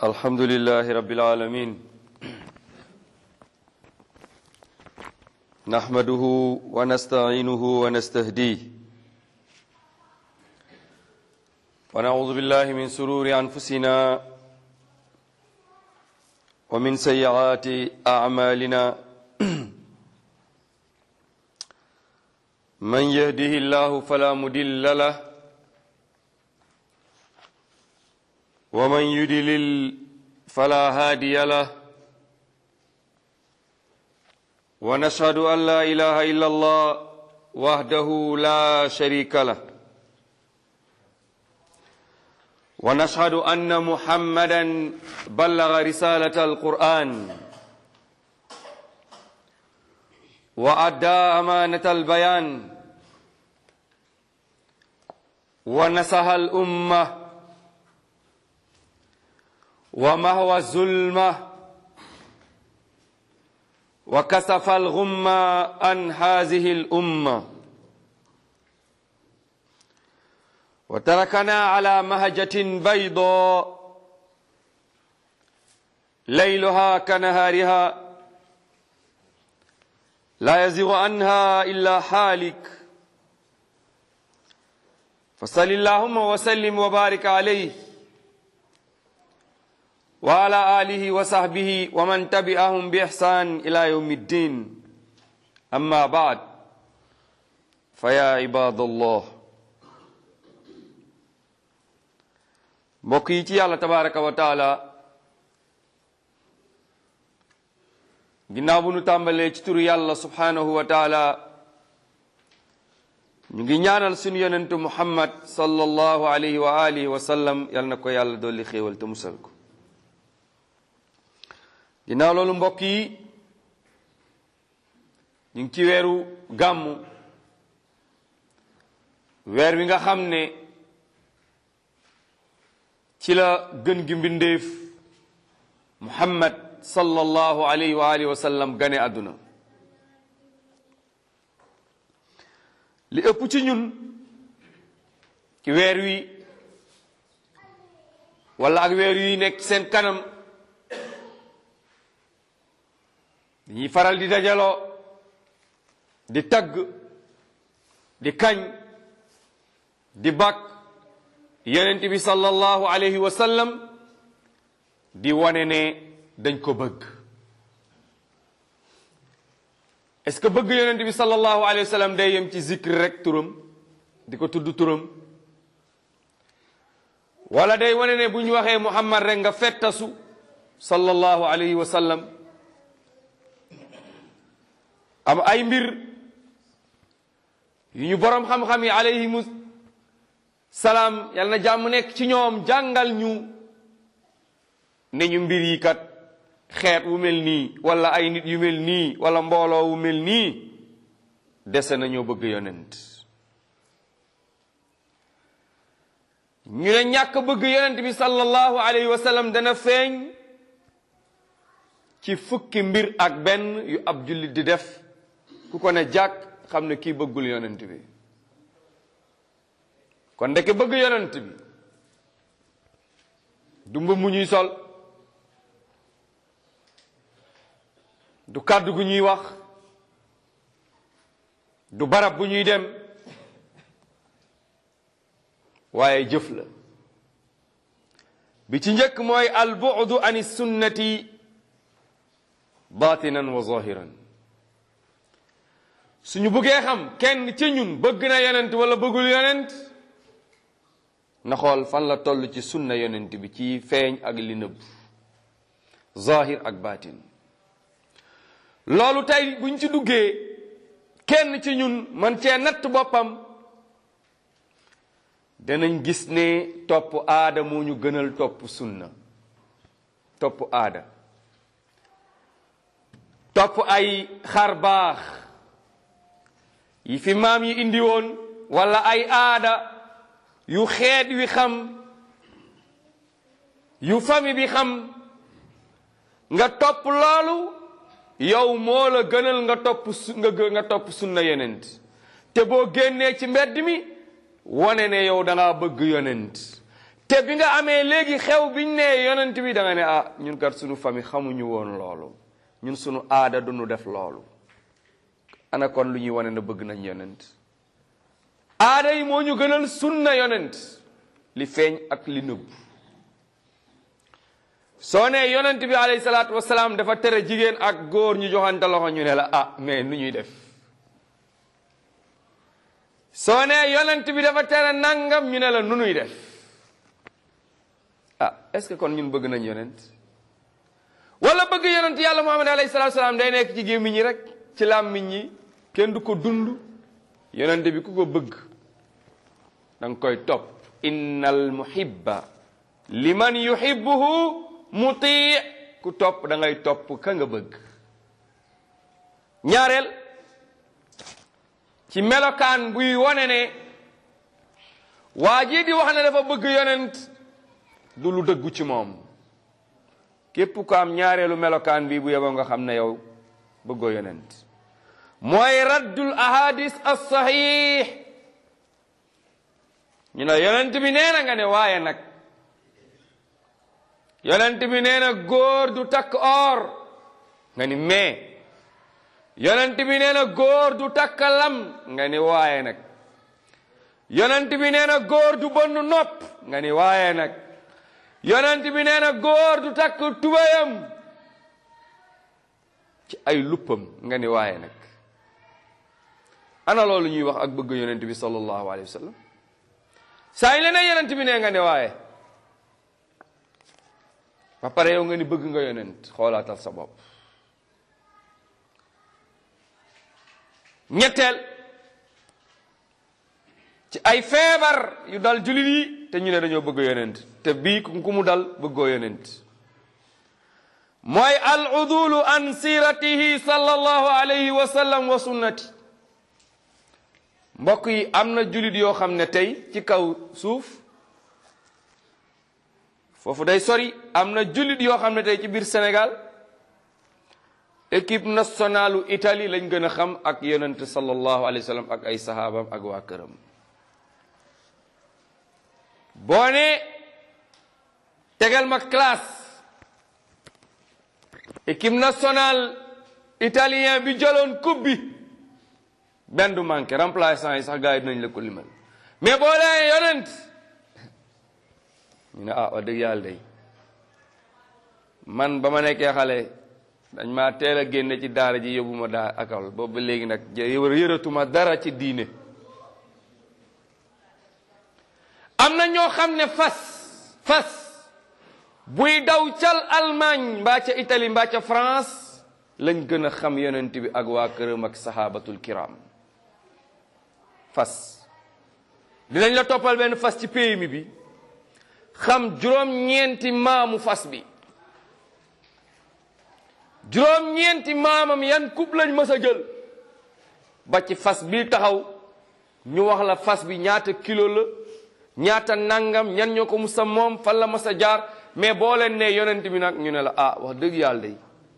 الحمد لله رب العالمين نحمده ونستعينه ونستهديه ونعوذ بالله من سرور أنفسنا ومن سيئات أعمالنا من يهده الله فلا مدل له ومن يدلل فلا هادي له ونشهد أن لا إله إلا الله وحده لا شريك له ونشهد أن محمدا بلغ رسالة القرآن وأدى أمانة البيان ونصح الأمة ومهوى الظلمة وكسف الغمة عن هذه الأمة وتركنا على مهجة بيضاء ليلها كنهارها لا يزيغ عنها إلا حالك فصل اللهم وسلم وبارك عليه وعلى آله وصحبه ومن تبعهم بإحسان إلى يوم الدين أما بعد فيا عباد الله mbokk yi ci yàlla tabaraka wa taala ginnaaw bu nu tàmbalee ci turu yàlla subhanahu wa taala ñu ngi ñaanal suñu yonentu muhammad sallallahu alayhi wa alihi wa sallam yal na ko yàlla dolli xéewal te musal ko ginnaaw loolu mbokk yi ñu ngi ci weeru gàmmu weer wi nga xam ne ci la gën gi mbindeef muhammad sallallahu alayhi wa alihi wa sallam gane àdduna li ëpp ci ñun ci weer wi wala ak weer yi nekk seen kanam dañuy faral di dajaloo di tagg di kañ di bàkk yonent bi sallallahu alayhi wa sallam di wane ne dañ ko bëgg est-ce que bëgg yonent bi sallallahu alayhi wa sallam day yem ci zikr rek turam di ko tudd turam wala day wane ne bu ñu waxee muhammad rek nga fettasu sallallahu alayhi wa sallam am ay mbir yu ñu boroom xam-xam yi alayhimu salaam yal na jàmm nekk ci ñoom jàngal ñu ne ñu mbir yi kat xeet wu mel nii wala ay nit yu mel nii wala mbooloo wu mel nii dese nañoo bëgg yonent ñu ne ñàkk bëgg yonent bi sallallahu alayhi wa sallam dana feeñ ci fukki mbir ak benn yu ab jullit di def ku ko ne jàkk xam ne kii bëggul yonent bi kon ndeke bëgg yonent bi du mbubb mu ñuy sol du kàddu gu ñuy wax du barab bu ñuy dem waaye jëf la bi ci njëkk mooy al bu'du an sunnati batinan wa zahiran suñu bëggee xam kenn ci ñun bëgg na yonent wala bëggul yonent na xool fan la toll ci sunna yonent bi ci feeñ ak li nëbb zahir ak batin loolu tey buñ ci duggee kenn ci ñun man cee natt boppam danañ gis ne topp aada moo ñu gënal topp sunna topp aada topp ay xar baax yi fi maam yi indi woon wala ay aada yu xeet wi xam yu fami bi xam nga topp loolu yow moo la gënal nga topp su nga nga topp sunna yonent te boo génnee ci mbedd mi wane ne yow da ngaa bëgg yonent te bi nga amee léegi xew biñ ne yonent bi da nga ne ah ñun kat sunu famille xamuñu woon loolu ñun sunu aada duñu def loolu ana kon lu ñuy wane na bëgg nañ yonent aada yi moo ñu gënal sunna yonent li feeñ ak li nëbb soo ne yonent bi alayhi salaatu wasalaam dafa tere jigéen ak góor ñu joxante loxo ñu ne la ah mais nu ñuy def soo ne yonent bi dafa tere nangam ñu ne la nu nuy def ah est-ce que kon ñun bëgg nañ yonent wala bëgg yonent yàlla muhammad alayhi salaatu wasalaam day nekk ci gémmiñ ñi rek ci làmmiñ ñi kenn du ko dund yonent bi ku ko bëgg da nga koy topp innal muhibba liman yuhibbuhu muti ku topp da ngay topp ka nga bëgg ñaareel ci melokaan buy wone ne waa jii di wax ne dafa bëgg yonent du lu dëggu ci moom képp ko am ñaareelu melokaan bi bu yeboo nga xam ne yow bëggoo yonent mooy raddul ahadis as-sahih ñu ne yonent bi nee na nga ne waaye nag yonent bi nee na góor du takk or nga ni mais yonent bi nee na góor du takk lam nga ni waaye nag yonent bi nee na góor du bënn nopp nga ni waaye nag yonent bi nee na góor du takk tubayam ci ay luppam nga ni waaye nag ana loolu ñuy wax ak bëgg yonent bi sallallahu alayhi wa sallam saa yi leneen yonent bi nee nga ne waaye ba pare yow nga ni bëgg nga yonent xoolaatal sa bopp ñetteel ci ay feebar yu dal jullit yi te ñu ne dañoo bëgg yonent te bii ku mu dal bëggoo yonent mooy al udulu an siratihi sallallahu alayhi wa sallam wa sunnati mbokk yi am na jullit yoo xam ne tey ci kaw suuf foofu day sori am na jullit yoo xam ne tey ci biir Sénégal équipe nationalu Italie lañ gën a xam ak yonent sallallahu alayhi wa sallam ak ay sahaabam ak waa këram boo ne tegal ma classe équipe nationale italien bi jëloon coupe bi benn du manqué remplaçant yi sax gars yi dinañ la ko limal mais boo lee yonent ñu ne ah wax dëgg yàlla day man ba ma nekkee xale dañ maa teel a génne ci daara ji yóbbu ma daa akal boobu ba léegi nag yëratuma dara ci diine am na ñoo xam ne fas fas buy daw cal Allemagne mbaa ca Italie mbaa ca France lañ gën a xam yonent bi ak waa këram ak sahabatul kiram fas dinañ la toppal benn fas ci pays mi bi xam juróom-ñeenti maamu fas bi juróom-ñeenti maamam yan coupe lañ mës a jël ba ci fas bi taxaw ñu wax la fas bi ñaata kilo la ñaata nangam ñan ñoo ko musa moom fan la mës a jaar mais boo leen ne yonent bi nag ñu ne la ah wax dëgg yàlla day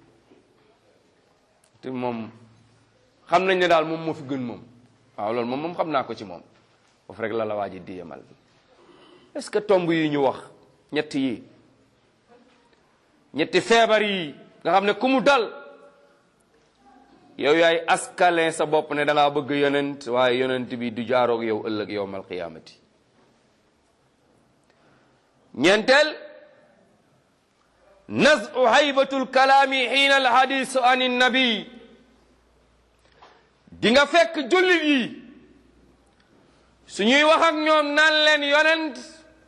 te moom xam nañ ne daal moom moo fi gën moom waaw loolu moom moom xam naa ko ci moom foofu rek la la waa ji di yemal est-ce que tomb yi ñu wax ñetti yi ñetti feebar yi nga xam ne ku mu dal yow yaay askalin sa bopp ne da ngaa bëgg yonent waaye yonent bi du jaaroog yow ëllëg yowmal qiyaamati ñeenteel nazu haybatul kalaami xiina al hadis an nabi di nga fekk jullit yi suñuy wax ak ñoom naan leen yonent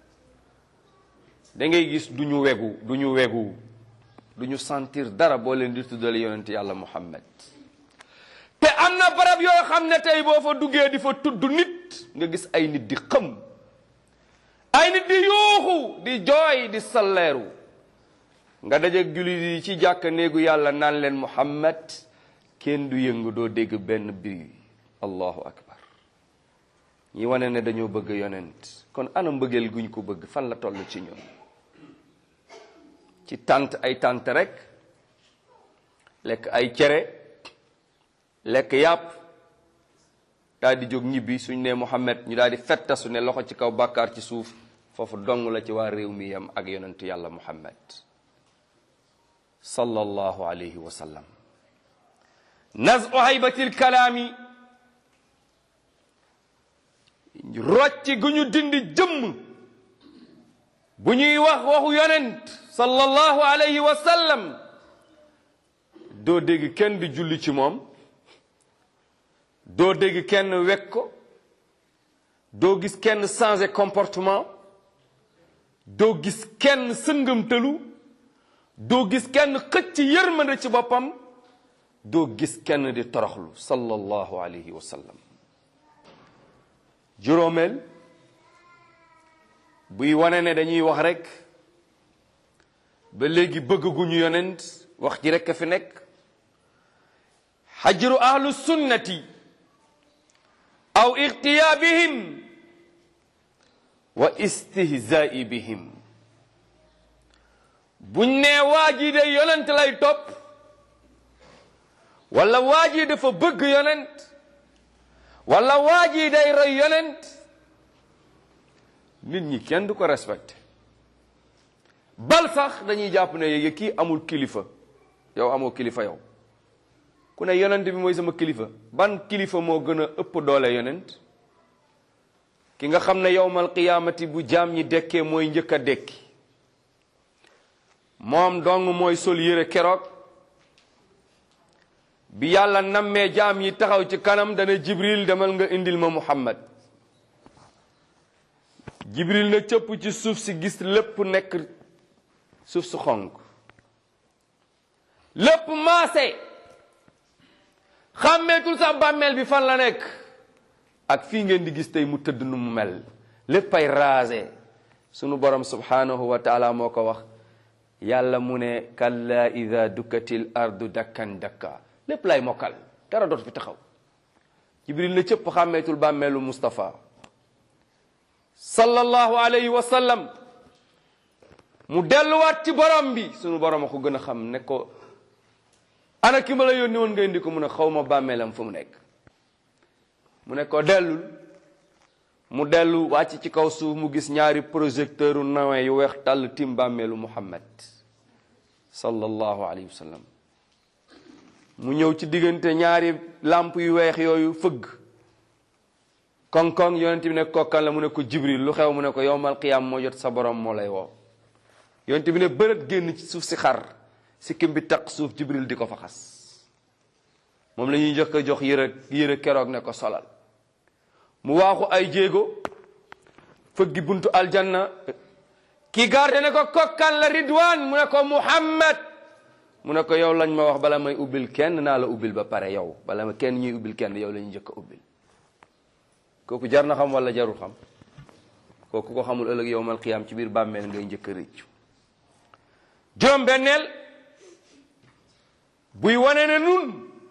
da ngay gis du ñu wegu du ñu wegu du ñu sentir dara boo leen di tuddale yonent yàlla muhammad te am na barab yoo xam ne tey boo fa duggee di fa tudd nit nga gis ay nit di xëm ay nit di yuuxu di jooy di salleeru nga dajeeg jullit yi ci jàkk néegu yàlla naan leen muhammad kenn du yëngu doo dégg benn bruit allahu akbar ñi wane ne dañoo bëgg yonent kon ana mbëggeel guñ ko bëgg fan la toll ci ñun ci tànt ay tànt rek lekk ay cere lekk yàpp daal di jóg ñibbi suñ ne Muhammad ñu daal di fettasu ne loxo ci kaw bàkkaar ci suuf foofu dong la ci waa réew mi yam ak yonentu yàlla muhammad sallallahu alayhi wa sallam nazu haybatil kalaami rocci gu ñu dindi jëmm bu ñuy wax waxu yonent sallallahu alayhi wa sallam doo dégg kenn di julli ci moom doo dégg kenn wekk ko doo gis kenn changer comportement doo gis kenn sëngamtalu doo gis kenn xëcc yërmande ci boppam doo gis kenn di toroxlu sallallahu alayhi wa sallam juróomeel buy wane ne dañuy wax rek ba léegi bëgg gu ñu yonent wax ji rek a fi nekk xajru ahlu sunnati aw ixtiyaa bihim wa istihzaai bihim buñ nee waa ji de yonent lay topp wala waa ji dafa bëgg yonent wala waa ji day roy yonent nit ñi kenn du ko respecté bal sax dañuy jàpp ne yéegi kii amul kilifa yow amoo kilifa yow ku ne yonent bi mooy sama kilifa ban kilifa moo gën a ëpp doole yonent ki nga xam ne yowmal qiyaamati bu jaam ñi dekkee mooy njëkk a dekki moom dong mooy sol yére keroog bi yàlla nammee jaam yi taxaw ci kanam dana jibril demal nga indil ma muhammad jibril na cëpp ci suuf si gis lépp nekk suuf su xonk lépp maase xàmmeetul sax bàmmeel bi fan la nekk ak fii ngeen di gis tey mu tëdd nu mu mel léppay raase sunu borom subhanahu wa taala moo ko wax yàlla mu ne kalla ida dukkatil ardu dakkan dakka lépp lay mokkal dara dootu fi taxaw jibril na cëpp xàmmeetul bàmmeelu Mustafa sallallahu alayhi wa sallam mu delluwaat ci borom bi sunu borom a ko gën a xam ne ko ana ki ma la yónni woon nga indi ko mu ne xaw ma bàmmeelam fu mu nekk mu ne ko dellul mu dellu wàcc ci kaw suuf mu gis ñaari projecteur u nawin yu weex tàll tim bàmmeelu muhammad sallallahu alayhi wa sallam mu ñëw ci diggante ñaari làmp yu weex yooyu fëgg koŋ-koŋ yonent bi ne kokkan la mu ne ko jibril lu xew mu ne ko yowmal qiyaam moo jot sa borom moo lay woo yonent bi ne bërët génn ci suuf si xar si kim bi taq suuf jibril di ko fa xas moom la ñuy njëkk a jox yëre yëre keroog ne ko solal mu waaxu ay jéego fëggi buntu aljanna ki garde ne ko kokkan la ridwaan mu ne ko muhammad mu ne ko yow lañ ma wax bala may ubbil kenn naa la ubbil ba pare yow bala ma kenn ñuy ubbil kenn yow la ñuy njëkk a ubbil kooku jar na xam wala jarul xam kooku ko xamul ëllëg yowmal qiyaam ci biir bàmmeel ngay njëkk a rëccu juróom benneel buy wane ne nun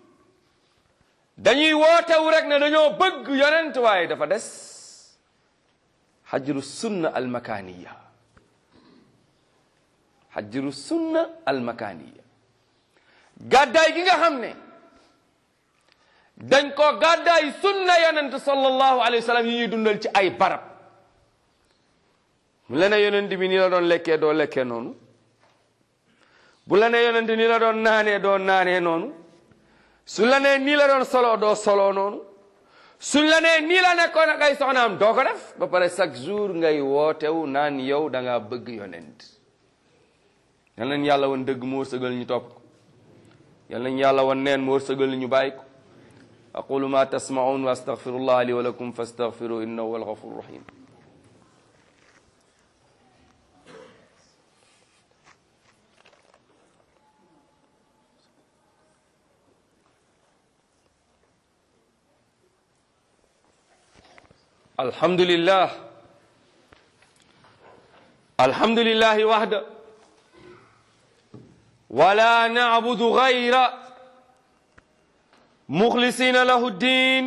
dañuy wootewu rek ne dañoo bëgg yonent waaye dafa des xajru sunna almakaniya xajru sunna almakaniya gàddaay gi nga xam ne dañ ko gàddaay sunna yonent sallallahu alayhi wa sallam yi ñuy dundal ci ay barab mu la ne yonent bi ni la doon lekkee doo lekkee noonu bu la ne yonent ni la doon naanee doo naanee noonu su la nee nii la doon solo doo solo noonu su la nee nii la nekkoon ak ay soxnaam doo ko def ba pare chaque jour ngay wootewu naan yow da ngaa bëgg yonent yal nañ yàlla woon dëgg mu wërsëgal ñu topp ko yal nañ yàlla woon neen mu wërsëgal ñu bàyyi ko aqulu ma tasmaun wa astaghfirullah li wa lakum fastaghfiru innahu huwal ghafurur rahim الحمد لله الحمد لله وحده ولا نعبد غير مخلصين له الدين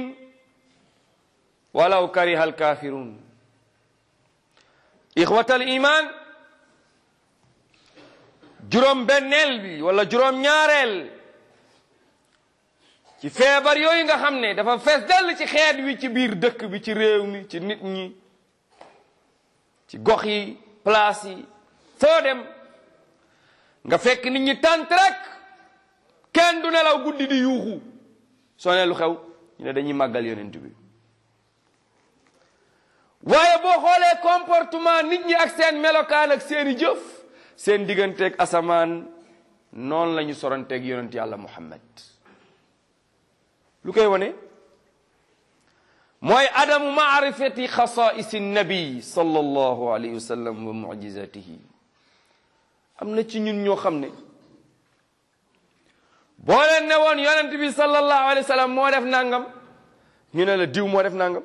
ولو كره الكافرون إخوة الإيمان جروم بنيل بي ولا جروم ñaarel ci feebar yooyu nga xam ne dafa fees dell ci xeet wi ci biir dëkk bi ci réew mi ci nit ñi ci gox yi place yi foo dem nga fekk nit ñi tànt rek kenn du nelaw guddi di yuuxu soo ne lu xew ñu ne dañuy màggal yonent bi waaye boo xoolee comportement nit ñi ak seen melokaan ak seeni jëf seen digganteeg asamaan noonu la ñu soranteeg yonent yàlla muhammad lu koy wane mooy adamu maarifati xasaisi nabi sallallahu alayhi wa sallam wa mujizatihi am na ci ñun ñoo xam ne boo leen ne woon yonent bi sallallahu alayhi wa sallam moo def nangam ñu ne la diw moo def nangam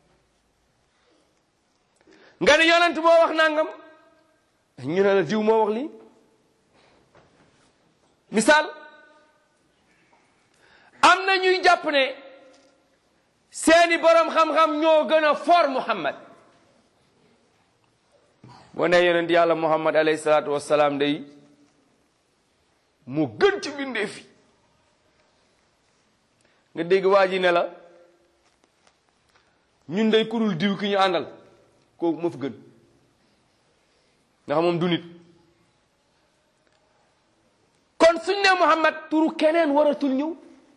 nga ne yonent moo wax nangam ñu ne la diw moo wax lii misaal am na ñuy jàpp ne seeni borom xam-xam ñoo gën a for Muhammad boo ne yonent yàlla Muhammad alayhi salaatu wassalaam day mu gën ci bindee fi nga dégg waa ji ne la ñun day kurul diw ki ñu àndal kooku ma fi gën nga xam moom du nit kon suñ ne Muhammad turu keneen waratul ñëw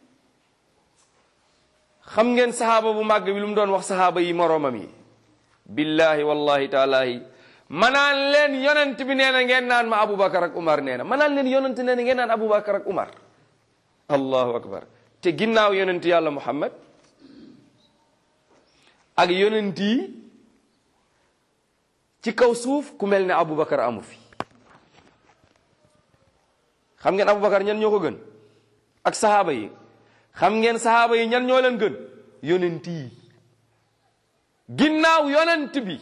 xam ngeen sahaaba bu màgg bi lu mu doon wax sahaaba yi moroomam yi billahi wallahi taalahi manaan leen yonent bi nee na ngeen naan ma Aboubacar ak Umar nee na manaan leen yonent nee na ngeen naan Aboubacar ak Umar allahu akbar te ginnaaw yonent yàlla Muhammad ak yonent yi ci kaw suuf ku mel ne Aboubacar amu fi xam ngeen Aboubacar ñan ñoo ko gën ak sahaaba yi xam ngeen sahaaba yi ñan ñoo leen gën yonent yi ginnaaw yonent bi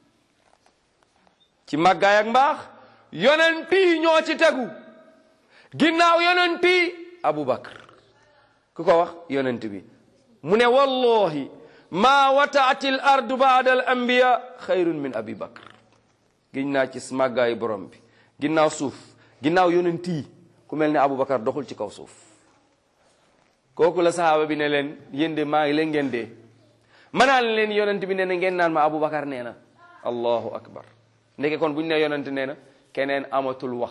ci màggaay ak mbaax yonent yi ñoo ci tegu ginnaaw yonent yi Aboubacar ku ko wax yonent bi mu ne wallahi ma wataati l ardu baada al anbiya xayrun min abi bakr giñ naa ci màggaayu borom bi ginnaaw suuf ginnaaw yonent yi ku mel ne Aboubacar doxul ci kaw suuf kooku la sahaaba bi ne leen yéen de maa ngi leen ngeen dee manaan leen yonent bi nee na ngeen naan ma Aboubacar nee na allahu akbar ndeke kon bu ñu nee yonent nee na keneen amatul wax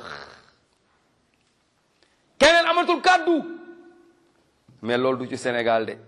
keneen amatul kàddu mais loolu du ci Sénégal de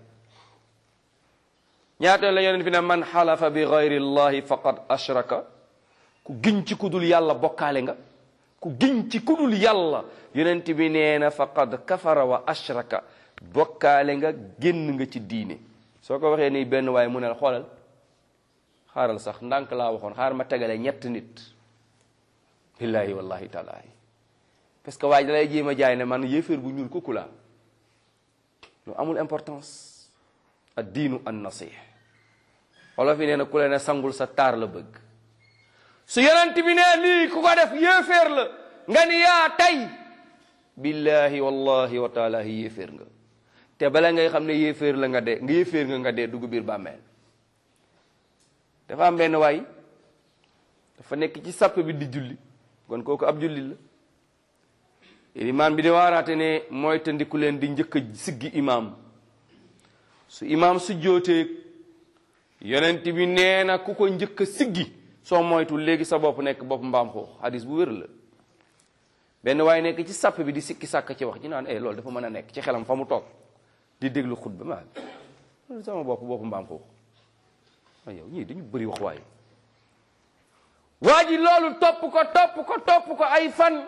ñaata la yonent bi ne man xalafa bi gayri llahi faqad ashraka ku giñ ci kudul yàlla bokkaale nga ku giñ ci kudul yàlla yonent bi nee na faqad kafara wa ashraka bokkaale nga génn nga ci diine soo ko waxee nii benn waaye mu ne la xoolal xaaral sax ndànk laa waxoon xaar ma tegale ñett nit billahi wallahi taalaahi parce que waaye dalay jéem a jaay ne man yéeféer bu ñuul kukku laa lu amul importance ad diinu an nasih olof yi nee na ku leen ne sangul sa taar la bëgg su yonent bi ne lii ku ko def yéeféer la nga ni yaa tey billahi wallahi wa taalaahi yéeféer nga te bala ngay xam ne yéeféer la nga dee nga yéeféer nga nga dee dugg biir bàmmeel dafa am benn waay dafa nekk ci sàpp bi di julli kon kooku ab julli la imaam bi di waaraate ne mooy tandiku leen di njëkk a siggi imaam su imaam su jootee yonent bi nee na ku ko njëkk a siggi soo moytu léegi sa bopp nekk bopp mbaam xoox hadis bu wér la benn waaye nekk ci sàpp bi di sikki sàkk ci wax ji naan eh loolu dafa mën a nekk ci xelam fa mu toog di déglu xutba ma sama bopp bopp mbaam xoox a yow ñii dañu bëri wax waaye waa ji loolu topp ko topp ko topp ko ay fan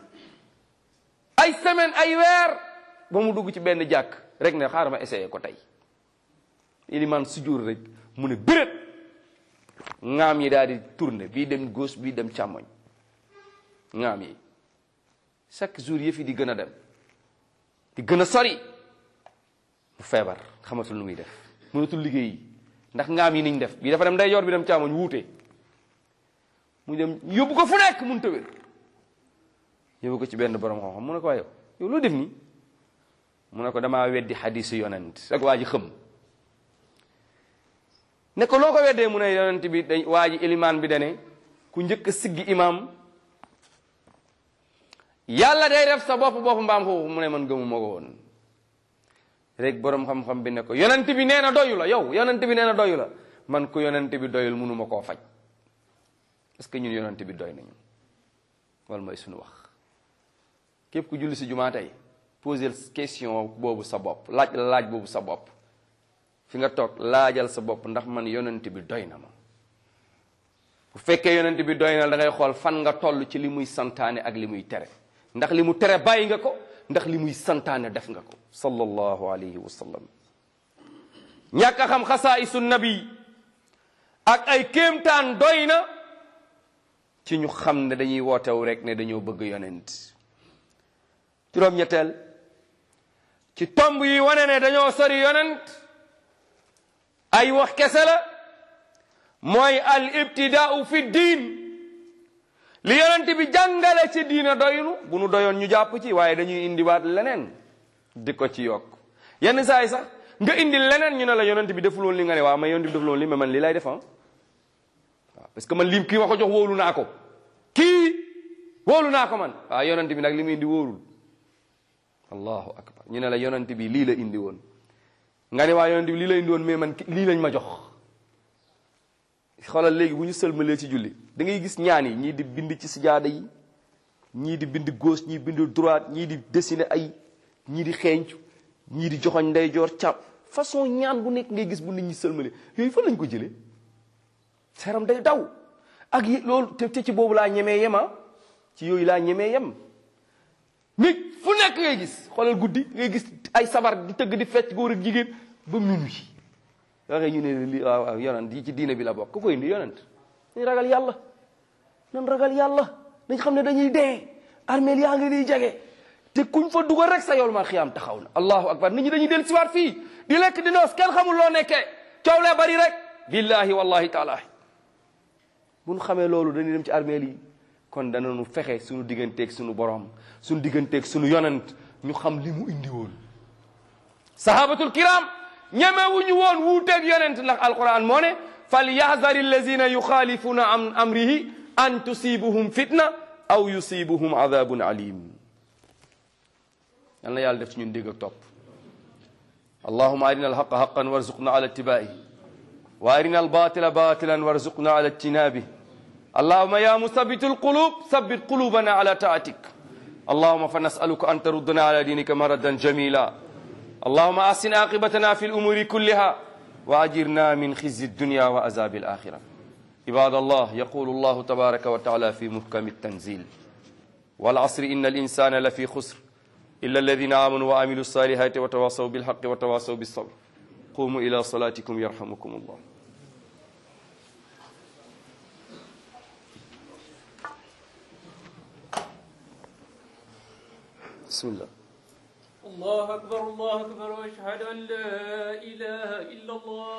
ay semaine ay weer ba mu dugg ci benn jàkk rek ne xaaral ma essayé ko tey iliman sujjóor rek mu ne bërét ŋaam yi daal di tourner bii dem gauche bii dem càmmoñ ŋaam yi chaque jour yëf yi di gën a dem di gën a sori mu feebar xamatul lu muy def mënatul liggéey yi ndax ngaam yi niñ def bii dafa dem day yor bi dem càmmoñ wuute mu dem yóbbu ko fu nekk mun tawér yóbbu ko ci benn borom xam-xam mu ne ko waa yow yow loo def nii mu ne ko damaa weddi xadisu yonent rek waa ji xëm ne ko loo ko weddee mu ne yonent bi dañ waa ji ilimaan bi dane ku njëkk a siggi imaam yàlla day def sa bopp bopp mbaam xuux mu ne man gëmu ma ko woon rek borom xam-xam bi ne ko yonent bi nee na doyu la yow yonent bi nee na doyu la man ko yonent bi doyul mënuma koo faj est-ce que ñun yonent bi doy nañu wala mooy suñu wax képp ku julli si jumaa tey poser question boobu sa bopp laaj la laaj boobu sa bopp fi nga toog laajal sa bopp ndax man yonent bi doy na ma bu fekkee yonent bi doy na da ngay xool fan nga toll ci li muy santaane ak li muy tere ndax li mu tere bàyyi nga ko ndax li muy santaane def nga ko sallallahu alayhi wa sallam ñàkk a xam xasaa'isu nabi ak ay kéemtaan doy na ci ñu xam ne dañuy wootew rek ne dañoo bëgg yonent juróom-ñetteel ci tomb yi wane ne dañoo sori yonent ay wax kese la mooy al ibtidaau fi diin li yonent bi jàngale ci diina doynu bu nu doyoon ñu jàpp ci waaye dañuy indiwaat leneen di ko ci yokk yenn saa yi sax nga indi leneen ñu ne la yonent bi deful woon li nga ne waaw ma yonent bi deful woon li mais man lii lay def waaw parce que man lii kii ma ko jox wóolu naa ko kii wóolu naa ko man waaw yonent bi nag li mu indi wóorul allahu akbar ñu ne la yonent bi lii la indi woon nga ne waa yonent bi lii la indi woon mais man lii lañ ma jox xoolal léegi bu ñu sëlmalee ci julli da ngay gis ñaan yi ñii di bind ci sijaada yi ñii di bind gauche ñii bind droite ñii di dessiner ay ñii di xeeñcu ñii di joxoñ ndeyjoor càpp façon ñaan bu nekk ngay gis bu nit ñi sëlmale yooyu fan lañ ko jëlee seeram day daw ak yi loolu te te ci boobu laa ñemee yema ci yooyu laa ñemee yem nit fu nekk ngay gis xoolal guddi ngay gis ay sabar di tëgg di fecc góor ak jigéen ba minuit waxee ñu ne li waaw waaw yonent yi ci diine bi la bokk ku koy indi yonent nañ ragal yàlla nan ragal yàlla nañ xam ne dañuy dee armeel yaa ngi niy jege te kuñ fa dugal rek sa yool ma xiyaam taxaw na allahu akbar nit ñi dañuy del siwaat fii di lekk di noos kenn xamul loo nekkee coow lee bari rek billahi wallahi taala bu ñu xamee loolu dañuy dem ci armeel yi kon danañu fexe suñu digganteeg suñu borom suñu digganteeg suñu yonent ñu xam li mu indi woon sahabatul kiram ñemewuñu woon wuuteeg yonent ndax alquran moo ne fal yahzari allazina yuxaalifuna an amrihi an tusibuhum fitna aw yusibuhum adabun alim yal na yàlla def ci ñun dégg ak topp allahuma arina alhaqa haqan warzuqna ala ittibai wa arina albatila batilan warzuqna ala ijtinabi allahuma ya musabitu alqulub sabit qulubana ala taatik allahuma fa nasaluka an taruddana ala dinika maradan jamila اللهم أحسن عاقبتنا في الأمور كلها وأجرنا من خزي الدنيا وعذاب الآخرة عباد الله يقول الله تبارك وتعالى في محكم التنزيل والعصر إن الإنسان لفي خسر إلا الذين آمنوا وعملوا الصالحات وتواصوا بالحق وتواصوا بالصبر قوموا إلى صلاتكم يرحمكم الله بسم الله الله أكبر الله أكبر وأشهد أن لا إله إلا الله